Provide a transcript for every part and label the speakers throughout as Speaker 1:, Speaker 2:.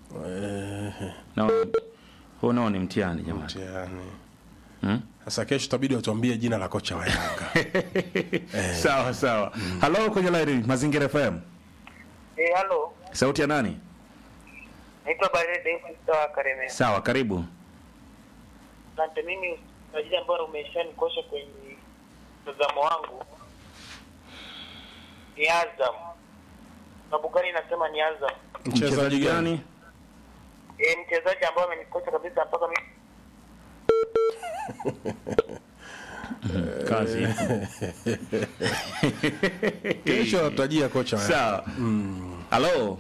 Speaker 1: Eh,
Speaker 2: No, huo nao ni mtihani jamani.
Speaker 1: mtihani.
Speaker 2: Hmm?
Speaker 1: Sasa kesho itabidi watuambie jina la kocha wa Yanga.
Speaker 2: Sawa sawa. Halo kwenye line Mazingira FM.
Speaker 3: Eh, halo.
Speaker 2: Sauti ya nani?
Speaker 3: Naitwa Barede kutoka Kareme.
Speaker 2: Sawa, karibu.
Speaker 3: Asante mimi kwa ajili ambayo umeshanikosha kwenye mtazamo wangu ni Azam. Sababu gani nasema ni Azam?
Speaker 1: Mchezaji gani?
Speaker 3: Eh, mchezaji ambaye amenikosha kabisa mpaka mimi
Speaker 2: Kazi.
Speaker 1: Kesho watajia kocha wa Yanga.
Speaker 2: Sawa. Halo.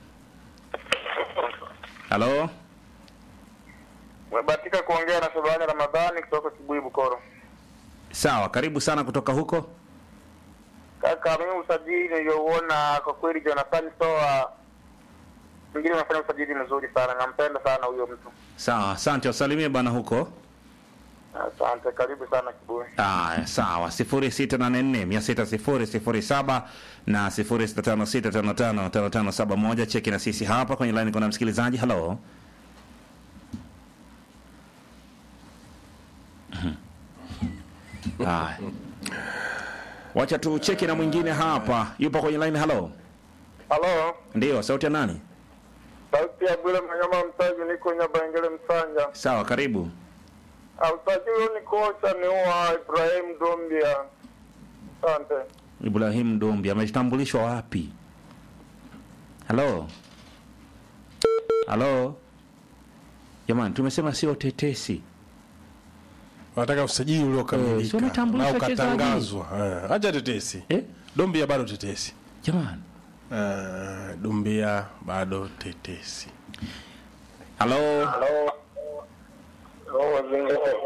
Speaker 2: Halo.
Speaker 3: Umebahatika kuongea na Shabani Ramadhani kutoka Kibui Bukoro.
Speaker 2: Sawa, karibu sana kutoka huko.
Speaker 3: Kaka, mimi usajili niliouona kwa kweli Jonathan Soa mwingine amefanya usajili mzuri sana, nampenda sana huyo mtu.
Speaker 2: Sawa, asante wasalimie bana huko.
Speaker 3: Asante, karibu sana Kibui.
Speaker 2: Aya, sawa. 0684 na 0656555571 cheki na sisi hapa kwenye line kuna msikilizaji. Halo. Aya. Wacha tu cheki na mwingine hapa. Yupo kwenye line. Halo.
Speaker 3: Halo,
Speaker 2: Ndio, sauti ya nani?
Speaker 3: sauti ya Bwile Manyama Mtaji, niko Nyabangele Msanja.
Speaker 2: Sawa, karibu.
Speaker 3: Usajili ni kocha ni wa Ibrahim Dombia. Asante.
Speaker 2: Ibrahim Dombi ametambulishwa wapi? Halo, halo, jamani, tumesema sio tetesi.
Speaker 1: Wanataka usajili
Speaker 2: Eh, si
Speaker 1: uliokamilika
Speaker 2: wametambulisha
Speaker 1: na
Speaker 2: wachezaji.
Speaker 1: ukatangazwa. Eh, Acha tetesi.
Speaker 2: Eh,
Speaker 1: Dombia bado tetesi.
Speaker 2: jamani,
Speaker 1: Eh, Dumbia bado tetesi.
Speaker 2: halo,
Speaker 3: Halo. Halo, Mazingira